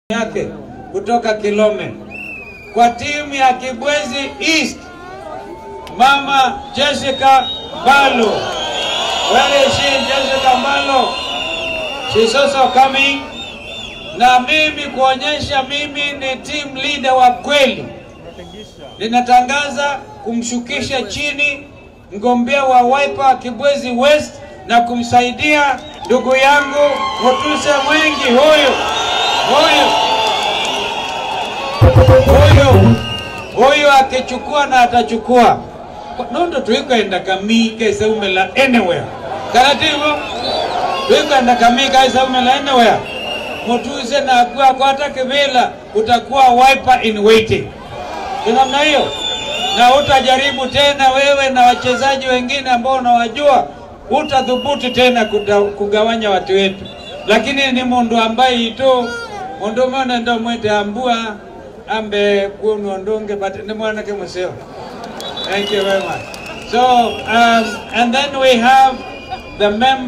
yake kutoka Kilome. Kwa timu ya Kibwezi East, Mama Jessica Mbalo. Where is she, Jessica Mbalo? She's also coming. Na mimi kuonyesha mimi ni team leader wa kweli, ninatangaza kumshukisha chini mgombea wa Wiper Kibwezi West na kumsaidia ndugu yangu Mutuse Mwengi huyu huyu huyu huyu akichukua na atachukua nondo twikoenda kamii kaisaumela anywhere karativo twikoenda kamii kaisaumela anywhere mutuse na akuwa kwata kivila utakuwa wiper in waiting ni namna hiyo na utajaribu tena wewe na wachezaji wengine ambao unawajua utadhubutu tena kuda, kugawanya watu wetu lakini ni mundu ambaye ito mundu mone ndo mwete ambua ambe kunu ondunge but ni mwanake museo thank you very much so um, and then we have the member